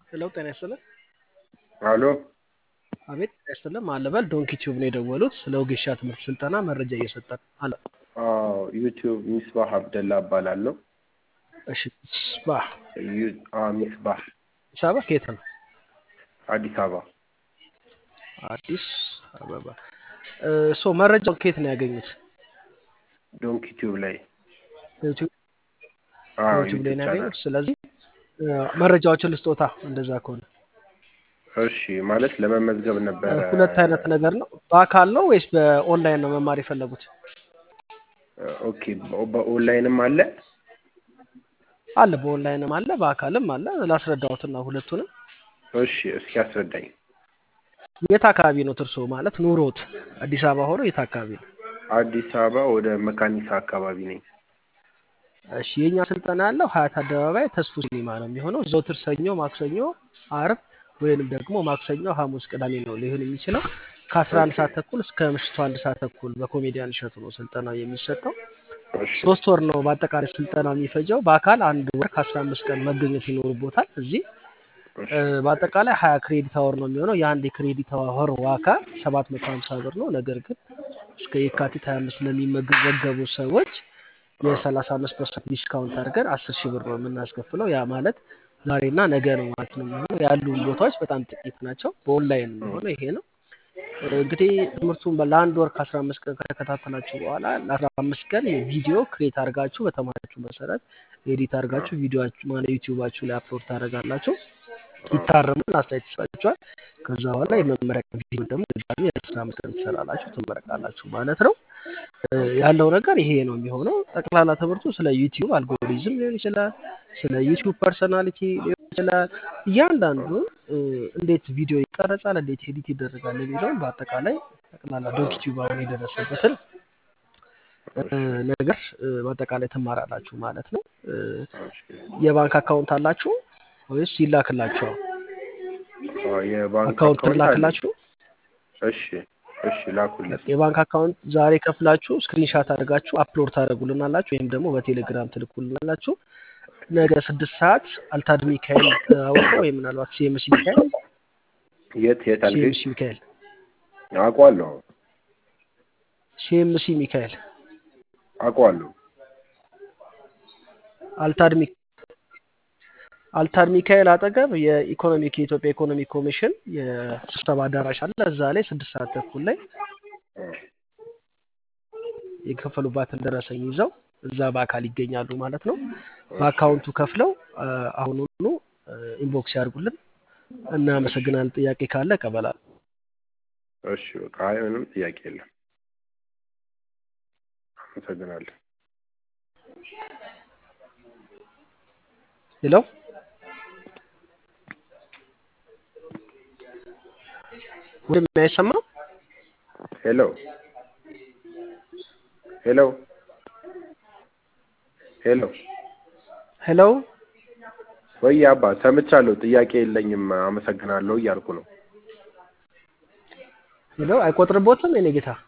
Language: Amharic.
ሄሎ ጤና ይስጥልን። አሎ አቤት ጤና ይስጥልን። ማለበል ዶንኪ ቲዩብ ነው የደወሉት። ስለ ወጌሻ ትምህርት ስልጠና መረጃ እየሰጠን አለ። አዎ ዩቲዩብ ሚስባህ አብደላ እባላለሁ። እሺ ሚስባህ ዩ- አዎ ሚስባህ አዲስ አበባ ከየት ነው? አዲስ አበባ አዲስ አበባ እ፣ ሶ መረጃው ከየት ነው ያገኙት? ዶንኪ ቲዩብ ላይ ዩቲዩብ አዎ ዩቲዩብ ላይ ዩቲዩብ ነው ቻናል ያገኙት። ስለዚህ እ፣ መረጃዎችን ልስጦታ እንደዛ ከሆነ እሺ ማለት ለመመዝገብ ነበረ ሁለት አይነት ነገር ነው። በአካል ነው ወይስ በኦንላይን ነው መማር የፈለጉት? ኦኬ በ- በኦንላይንም አለ አለ በኦንላይንም አለ በአካልም አለ። ላስረዳዎትና ሁለቱንም እሺ እስኪ አስረዳኝ የት አካባቢ ነው እርስዎ ማለት ኑሮት? አዲስ አበባ ሆኖ የት አካባቢ ነው? አዲስ አበባ ወደ መካኒሳ አካባቢ ነኝ እሺ የኛ ስልጠና ያለው ሀያት አደባባይ ተስፉ ሲኒማ ነው የሚሆነው። ዘውትር ሰኞ፣ ማክሰኞ፣ አርብ ወይንም ደግሞ ማክሰኞ፣ ሐሙስ፣ ቅዳሜ ነው ሊሆን የሚችለው ከአስራ አንድ ኦኬ ሰዓት ተኩል እስከ ምሽቱ አንድ ሰዓት ተኩል በኮሜዲያን እሸቱ ነው ስልጠናው የሚሰጠው። እሺ ሶስት ወር ነው በአጠቃላይ ስልጠናው የሚፈጀው። በአካል አንድ ወር ከአስራ አምስት ቀን መገኘት ይኖርቦታል እዚህ እሺ እ፣ በአጠቃላይ ሀያ ክሬዲት አወር ነው የሚሆነው። የአንድ የክሬዲት አወር ዋጋ ሰባት መቶ ሀምሳ ብር ነው። ነገር ግን እስከ የካቲት ሀያ አምስት ለሚመዘገቡ ሰዎች አዎ የሰላሳ አምስት ፐርሰንት ዲስካውንት አድርገን አስር ሺህ ብር ነው የምናስከፍለው። ያ ማለት ዛሬና ነገ ነው ማለት ነው የሚሆነው። ያሉን ቦታዎች በጣም ጥቂት ናቸው። በኦንላይን የሚሆነው ይሄ ነው። እ፣ እንግዲህ ትምህርቱን በ- ለአንድ ወር ከአስራ አምስት ቀን ከተከታተላችሁ በኋላ ለአስራ አምስት ቀን የቪዲዮ ክሬት አድርጋችሁ በተማራችሁ መሰረት ኤዲት አድርጋችሁ ቪዲዮችሁ ማለት ዩቲዩባችሁ ላይ አፕሎድ ታደርጋላችሁ። ይታረማል፣ አስተያየት ይሰጣችኋል። ከዛ በኋላ የመመረቂያ ቪዲዮ ደግሞ ድጋሚ የአስራ አምስት ቀን ትሰራላችሁ፣ ትመረቃላችሁ ማለት ነው። እ፣ ያለው ነገር ይሄ ነው የሚሆነው። ጠቅላላ ትምህርቱ ስለ ዩቲዩብ አልጎሪዝም ሊሆን ይችላል፣ ስለ ዩቲዩብ ፐርሰናሊቲ ሊሆን ይችላል። እያንዳንዱ እ፣ እንዴት ቪዲዮ ይቀረጻል፣ እንዴት ኤዲት ይደረጋል የሚለውን በአጠቃላይ ጠቅላላ ዶንኪ ቲዩብ አሁን የደረሰበትን እ፣ ነገር እ፣ በአጠቃላይ ትማራላችሁ ማለት ነው። እ፣ እሺ የባንክ አካውንት አላችሁ ወይስ ይላክላችኋል? አዎ የባንክ አካውንት አካውንት አለኝ ላክላችሁ። እሺ እሺ ላኩልኝ የባንክ አካውንት ዛሬ ከፍላችሁ ስክሪንሻት አድርጋችሁ አፕሎድ ታደርጉልናላችሁ ወይም ደግሞ በቴሌግራም ትልኩልናላችሁ። ነገ ስድስት ሰዓት አልታድ ሚካኤል አውቀ ወይ ምናልባት ሲኤምሲ ሚካኤል የት የት አልከኝ ሲኤምሲ ሚካኤል አውቀዋለሁ ሲኤምሲ ሚካኤል አውቀዋለሁ አልታድ ሚ አልታድ ሚካኤል አጠገብ የኢኮኖሚክ የኢትዮጵያ ኢኮኖሚ ኮሚሽን የስብሰባ አዳራሽ አለ። እዛ ላይ ስድስት ሰዓት ተኩል ላይ አዎ የከፈሉባትን ደረሰኝ ይዘው እዛ በአካል ይገኛሉ ማለት ነው። እሺ በአካውንቱ ከፍለው አ፣ አሁኑኑ ኢንቦክስ ያድርጉልን። እናመሰግናለን። ጥያቄ ካለ እቀበላለሁ። እሺ በቃ አይ ምንም ጥያቄ የለም አመሰግናለሁ ሌላው ወንድም አይሰማም? ሄሎ ሄሎ ሄሎ ሄሎ ወይ አባ ሰምቻለሁ ጥያቄ የለኝም አመሰግናለሁ እያልኩ ነው ሄሎ አይቆጥርቦትም የኔ ጌታ